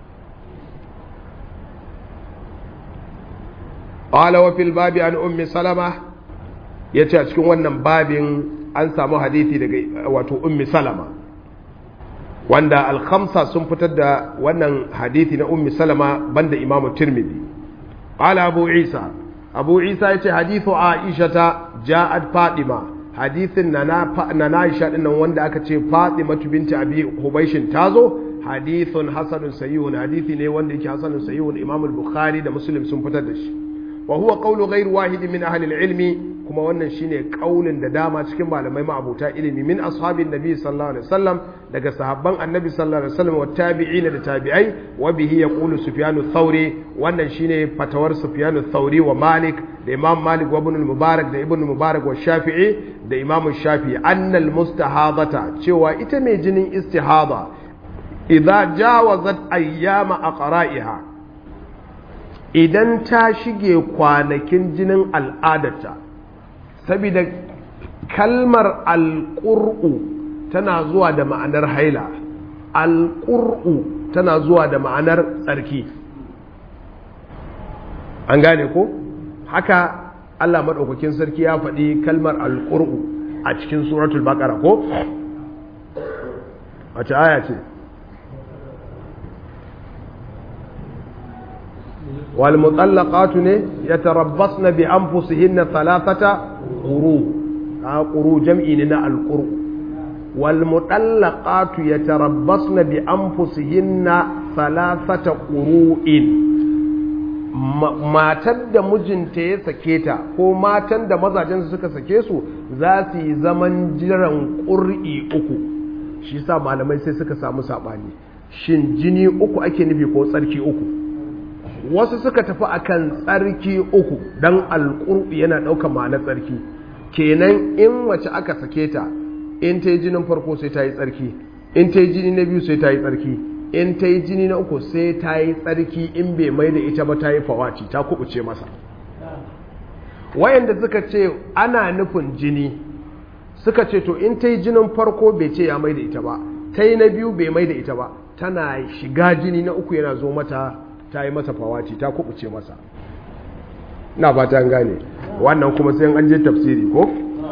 A: qala wa fil babi an ummi salama yace a cikin wannan babin an samu hadisi daga wato ummi salama wanda al-khamsa sun fitar da wannan hadisi na ummi salama banda imam tirmidhi qala abu isa abu isa yace hadithu aisha ta ja'at fatima hadithin na na Aisha din nan wanda aka ce Fatimatu binti Abi Hubaishin tazo hadithun hasanun sahihun hadithi ne wanda yake hasanun sahihun Imam al-Bukhari da Muslim sun fitar da shi wa huwa qawlu ghayr wahid min ahli al-ilmi kuma wannan shine kaulin da dama cikin malamai ma'abuta ilimi min ashabin nabi sallallahu alaihi wasallam daga sahabban annabi sallallahu alaihi wasallam wa tabi'in da tabi'ai wa bihi yaqulu sufyanu thawri wannan shine fatawar sufyanu thawri wa malik da imam malik wa ibn al-mubarak da ibn mubarak wa shafi'i da imam shafi'i annal mustahadata cewa ita mai jinin istihada idza jawazat ayyama aqra'iha idan ta shige kwanakin jinin al'adarta saboda kalmar alƙur'u tana zuwa da ma'anar haila alƙur'u tana zuwa da ma'anar tsarki an gane ko haka Allah maɗaukakin sarki ya faɗi kalmar alƙur'u a cikin suratul baƙara ko wace aya ce والمطلقات يتربصن بأنفسهن ثلاثة قروء قروء جمعنا القروء والمطلقات يتربصن بأنفسهن ثلاثة قروء matan da mijinta ya sake ta ko matan da mazajensu suka sake su za su yi zaman jiran ƙur'i uku shi sa malamai sai suka samu saɓani shin jini uku ake nufi ko tsarki uku wasu suka tafi akan tsarki uku don alƙur'u yana ɗaukar ma'anar tsarki kenan in wace aka sake ta in ta yi jinin farko sai ta yi tsarki in ta yi jini na biyu sai ta yi tsarki in ta yi jini na uku sai ta yi tsarki in bai mai da ita ba ta yi fawaci ta kubuce masa wayanda suka ce ana nufin jini suka ce to in ta yi jinin farko bai ce ya mai da ita ba ta yi na biyu bai mai da ita ba tana shiga jini na uku yana zo mata ta yi masa fawaci ta kubuce masa na ba ta gane wannan kuma sai an je tafsiri ko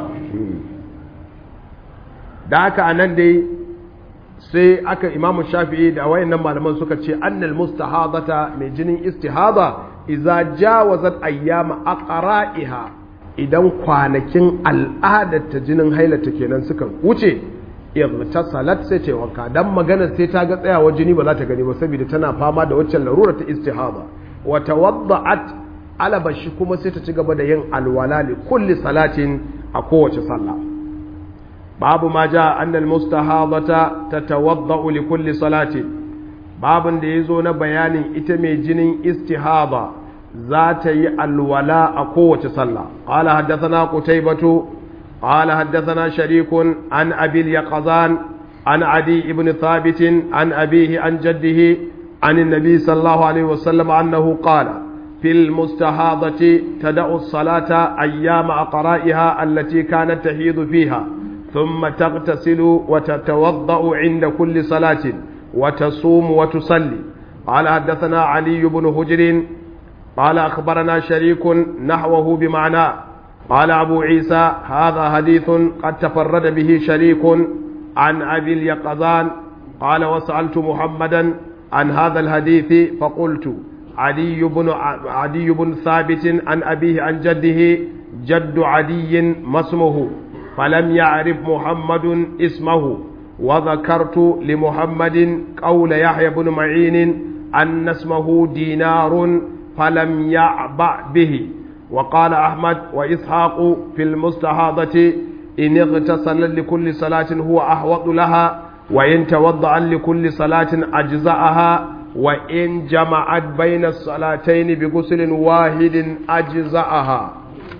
A: da haka a nan dai sai aka imamu shafi'i da wayannan malaman suka ce annal mustahadata mai jinin istihada iza jawazat ayyama aqra'iha idan kwanakin al'adarta jinin hailata kenan suka wuce salat sai ta wanka dan magana sai ta ga tsayawa jini ba za ta gani ba saboda tana fama da waccan larura ta istihada wa tawadda'at alabashi kuma sai ta ci gaba da yin alwala li kulli salatin a kowace sallah babu ma ja annal mustahadata tatawadda'u li kulli salatin babun da yazo na bayanin ita mai jinin istihada za ta yi alwala a kowace sallah qala haddathana qutaybatu قال حدثنا شريك عن أبي اليقظان عن عدي بن ثابت عن أبيه عن جده عن النبي صلى الله عليه وسلم أنه قال في المستحاضة تدع الصلاة أيام أقرائها التي كانت تحيض فيها ثم تغتسل وتتوضأ عند كل صلاة وتصوم وتصلي قال حدثنا علي بن هجر قال أخبرنا شريك نحوه بمعناه قال أبو عيسى هذا حديث قد تفرد به شريك عن أبي اليقظان قال وسألت محمدا عن هذا الحديث فقلت عدي بن عدي بن ثابت عن أبيه عن جده جد عدي ما اسمه فلم يعرف محمد اسمه وذكرت لمحمد قول يحيى بن معين أن اسمه دينار فلم يعبأ به وقال أحمد وإسحاق في المستحاضة إن اغتسل لكل صلاة هو أحوط لها وإن توضأ لكل صلاة أجزأها وإن جمعت بين الصلاتين بغسل واحد أجزأها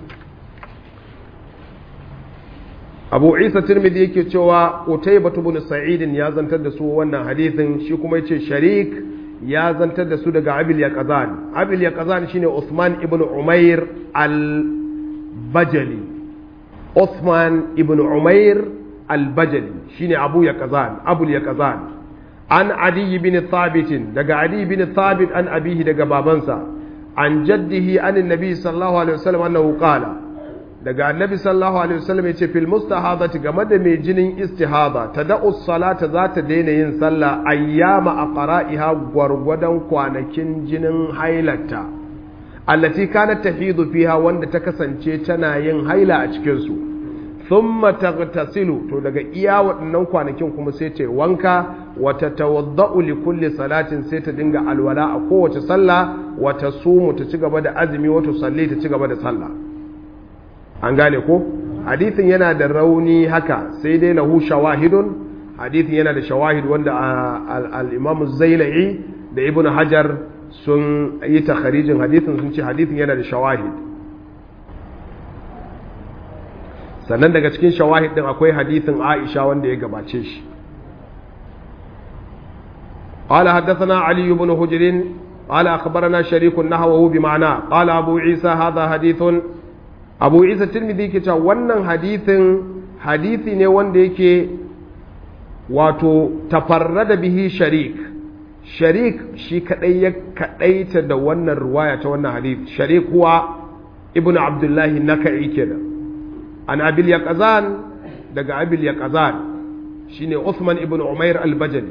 A: abu isa tirmidhi yake cewa qutayba ibn sa'id ya zantar da su wannan hadithin shi kuma yace sharik ya zantar da su daga abil yaqzan abil yaqzan shine usman ibn umair al-bajali usman ibn umair al-bajali shine abu yaqzan abul yaqzan an adi ibn thabit daga adi ibn thabit an abihi daga babansa an jaddihi an annabi sallallahu alaihi wasallam annahu qala daga annabi sallallahu alaihi wasallam yace fil mustahadati game da mai jinin istihada tada'u salata za ta daina yin sallah ayyama aqra'iha gwargwadon kwanakin jinin hailata allati kanat tahidu fiha wanda ta kasance tana yin haila a cikin su thumma taghtasilu to daga iya waɗannan kwanakin kuma sai ta wanka wa tatawaddau li kulli salatin sai ta dinga alwala a kowace sallah wa tasumu ta ci gaba da azumi wa tusalli ta ci gaba da sallah an gane ko hadithin yana da rauni haka sai dai lahu shawahidun hadithin yana da shawahid wanda al-imam zailai da ibn hajar sun yi takharijin hadithin sun ce hadithin yana da shawahid sannan daga cikin shawahid din akwai hadithin aisha wanda ya gabace shi قال حدثنا علي بن هجر قال أخبرنا شريك نحوه بمعنى قال أبو عيسى هذا حديث أبو عيسى الترمذي كتا wannan hadithin hadithi ne wanda yake wato tafarrada bihi sharik sharik shi kadai ya kadaita da wannan ruwaya ta wannan hadith sharik huwa ibnu abdullahi naka'i kenan an abil yaqazan daga abil yaqazan shine Uthman ibn Umair al-Bajali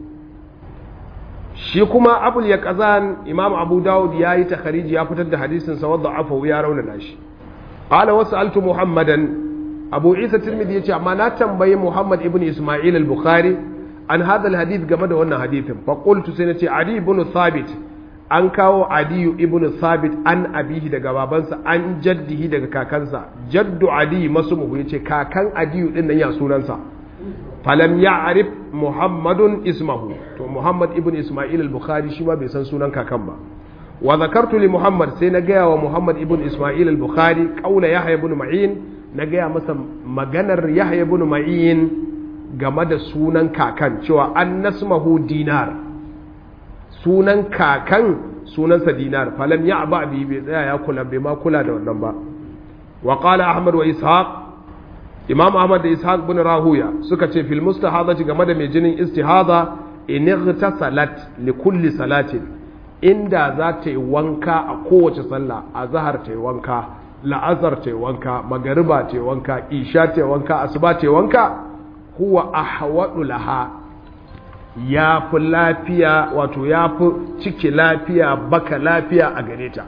A: shi kuma abul yaqazan imam abu daud yayi takhariji ya fitar da hadisin sa wadda afu ya raunana shi qala wasaltu muhammadan abu isa tirmidhi yace amma na tambayi muhammad ibn isma'il al-bukhari an hadha al-hadith game da wannan hadithin fa qultu sai nace adi ibn thabit an kawo adiyu ibn thabit an abihi daga babansa an jaddihi daga kakansa jaddu adi masumuhu yace kakan adiyu din nan ya sunansa falam ya'rif muhammadun ismahu to muhammad ibn isma'il al-bukhari shi ma bai san sunan kakan ba wa zakartu li muhammad sai na gaya wa muhammad ibn isma'il al-bukhari qaula yahya ibn ma'in na gaya masa maganar yahya ibn ma'in game da sunan kakan cewa an nasmahu dinar sunan kakan sunansa dinar falam ya ba bi bai tsaya ya kula bai ma kula da wannan ba wa qala ahmad wa ishaq imam ahmad da ishaq bin rahuya suka ce fil mustahadati game da mai jinin istihada in ightasalat li kulli salatin inda za ta yi wanka a kowace sallah azhar ta yi wanka la'azar ta yi wanka magariba ta yi wanka isha ta yi wanka asuba ta yi wanka huwa ahwadu laha ya fi lafiya wato ya fi ciki lafiya baka lafiya a gare ta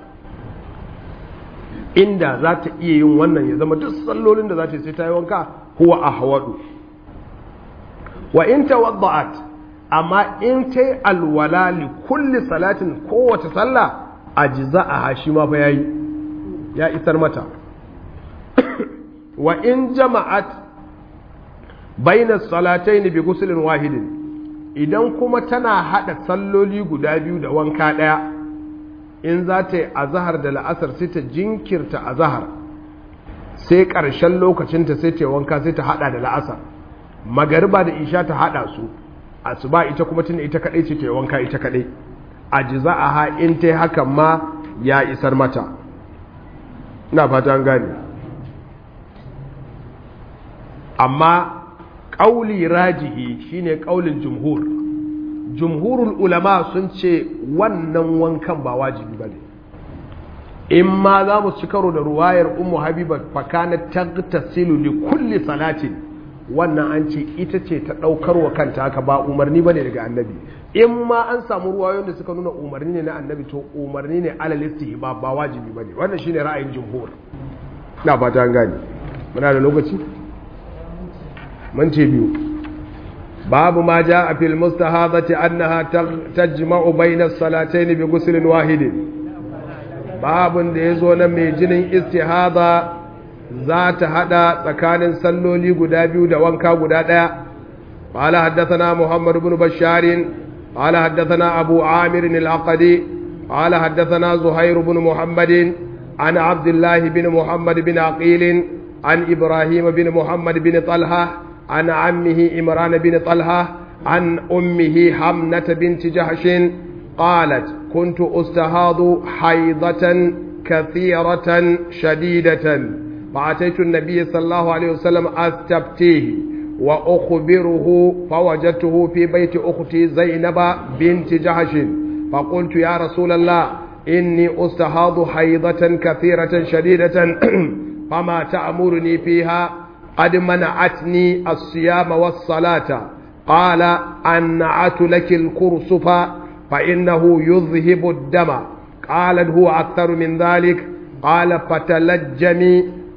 A: inda za ta iya yin wannan ya zama duk sallolin da za ta sai ta yi wanka huwa a hawadu wa in ta wadda'at amma in ta yi alwala li kulli salatin kowace sallah a jiza a hashi ma fa yayi ya isar mata wa in jama'at bainas salataini bi guslin wahidin idan kuma tana haɗa salloli guda biyu da wanka ɗaya in za ta yi azahar da la'asar sai ta jinkirta azahar sai ƙarshen lokacinta sai ta yi wanka sai ta haɗa da la'asar magariba da isha ta haɗa su asuba ita kuma tun ita kaɗai ce ta yi wanka ita kaɗai a ji za a ha in ta yi hakan ma ya isar mata ina fata an gane amma ƙauli rajihi shine ƙaulin jumhur jumhurul ulama sun ce wannan wankan ba wajibi ba ne in ma za mu ci karo da ruwayar ummu habiba fakana tagtasilu li kulli salatin wannan an ce ita ce ta ɗaukar wa kanta haka ba umarni ba ne daga annabi in ma an samu ruwayoyin da suka nuna umarni ne na annabi to umarni ne alal istihba ba wajibi ba ne wannan shine ra'ayin jumhur na fata an gane muna da lokaci minti biyu babu ma ja a fil mustahadati annaha tajma'u bayna salatayn bi ghuslin wahidin babun da yazo na mai jinin istihada za ta hada tsakanin salloli guda biyu da wanka guda daya qala haddathana muhammad ibn bashar qala haddathana abu amir al-aqdi qala haddathana zuhair ibn muhammad an abdullah ibn muhammad bin aqil an ibrahim bin muhammad bin talha عن عمه إمران بن طلحة عن أمه حمنة بنت جحش قالت كنت أستهاض حيضة كثيرة شديدة فأتيت النبي صلى الله عليه وسلم أستبتيه وأخبره فوجدته في بيت أختي زينب بنت جحش فقلت يا رسول الله إني أستهاض حيضة كثيرة شديدة فما تأمرني فيها قد منعتني الصيام والصلاة قال أنعت لك الكرسف فإنه يذهب الدم قالت هو أكثر من ذلك قال فتلجمي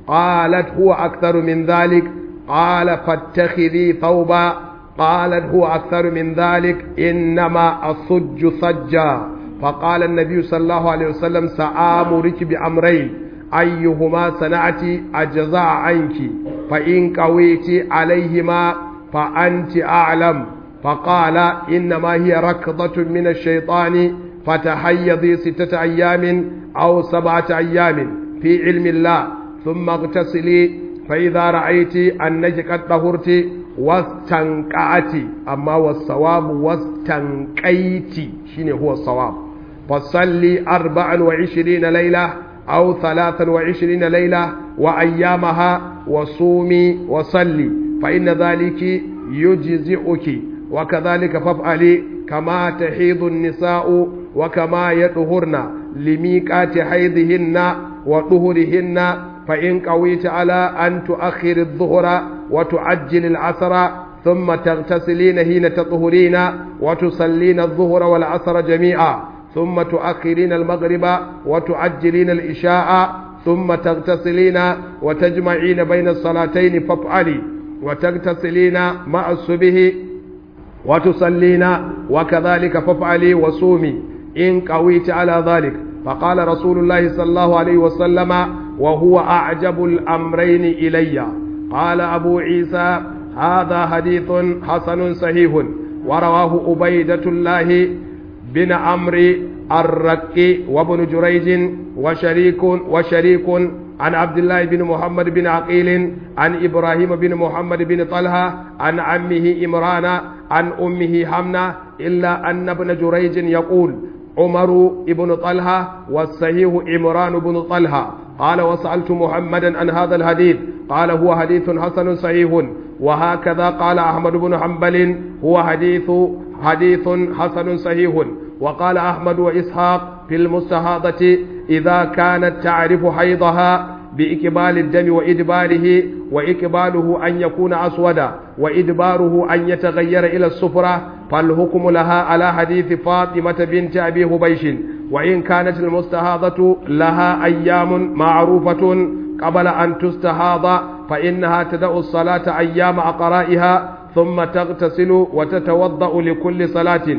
A: قالت هو أكثر من ذلك قال فاتخذي ثوبا قالت هو أكثر من ذلك إنما أصج صجا فقال النبي صلى الله عليه وسلم سآمرك بأمرين أيهما صنعت أجزاء عنك فإن قويت عليهما فأنت أعلم فقال إنما هي ركضة من الشيطان فتحيضي ستة أيام أو سبعة أيام في علم الله ثم اغتسلي فإذا رأيت أنك قد طهرت واستنقعت أما والصواب واستنقيت شنو هو الصواب فصلي أربعا وعشرين ليلة أو ثلاثا وعشرين ليلة وأيامها وصومي وصلي فإن ذلك يجزئك وكذلك فافعلي كما تحيض النساء وكما يطهرن لميقات حيضهن وطهرهن فإن قويت على أن تؤخر الظهر وتعجل العصر ثم تغتسلين حين تطهرين وتصلين الظهر والعصر جميعا ثم تؤخرين المغرب وتعجلين الإشاء ثم تغتسلين وتجمعين بين الصلاتين فافعلي وتغتسلين مع الصبح وتصلين وكذلك فافعلي وصومي إن قويت على ذلك فقال رسول الله صلى الله عليه وسلم وهو أعجب الأمرين إلي قال أبو عيسى هذا حديث حسن صحيح ورواه أبيدة الله بن عمرو الرقي وابن جريج وشريك وشريك عن عبد الله بن محمد بن عقيل عن إبراهيم بن محمد بن طلحة عن عمه إمران عن أمه حمنة إلا أن ابن جريج يقول عمر بن طلحة والصحيح عمران بن طلحة قال وسألت محمدا عن هذا الحديث قال هو حديث حسن صحيح وهكذا قال أحمد بن حنبل هو حديث حديث حسن صحيح وقال أحمد وإسحاق في المستهاضة إذا كانت تعرف حيضها بإقبال الدم وإدباره وإقباله أن يكون أسودا وإدباره أن يتغير إلى الصفرة فالحكم لها على حديث فاطمة بنت أبي هبيش وإن كانت المستهاضة لها أيام معروفة قبل أن تستهاض فإنها تدع الصلاة أيام عقرائها ثم تغتسل وتتوضأ لكل صلاة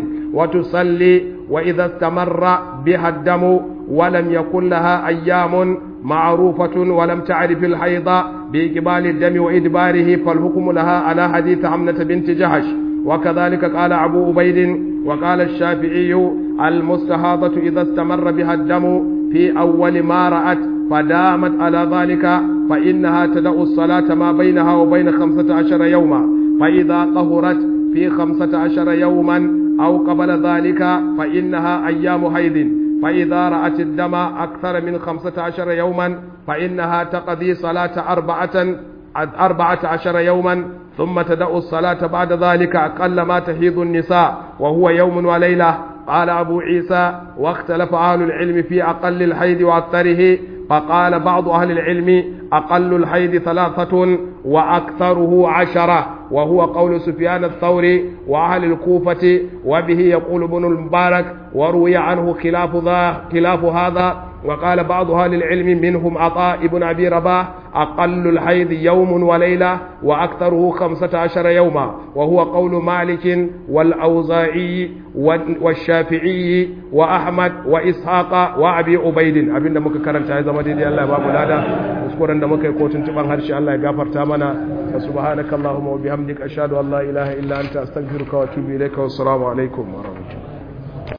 A: وتصلي وإذا استمر بها الدم ولم يكن لها أيام معروفة ولم تعرف الحيض بإقبال الدم وإدباره فالحكم لها على حديث عمنة بنت جهش وكذلك قال أبو عبيد وقال الشافعي المستهاضة إذا استمر بها الدم في أول ما رأت فدامت على ذلك فإنها تدع الصلاة ما بينها وبين خمسة عشر يوما فإذا طهرت في خمسة عشر يوما أو قبل ذلك فإنها أيام حيض فإذا رأت الدم أكثر من خمسة عشر يوما فإنها تقضي صلاة أربعة أربعة عشر يوما ثم تدع الصلاة بعد ذلك أقل ما تحيض النساء وهو يوم وليلة قال أبو عيسى واختلف أهل العلم في أقل الحيض وأكثره فقال بعض أهل العلم أقل الحيض ثلاثة وأكثره عشرة وهو قول سفيان الثوري وأهل الكوفة وبه يقول ابن المبارك وروي عنه خلاف ذا خلاف هذا وقال بعض أهل العلم منهم عطاء ابن أبي رباح أقل الحيض يوم وليلة وأكثره خمسة عشر يوما وهو قول مالك والأوزاعي والشافعي وأحمد وإسحاق وأبي عبيد أبين دمك كرمت هذا مدينة الله باب لادا أذكر أن دمك يكون تنتبه هرشي الله يغفر تامنا سبحانك اللهم وبحمدك أشهد أن لا إله إلا أنت أستغفرك وأتوب إليك والسلام عليكم ورحمة الله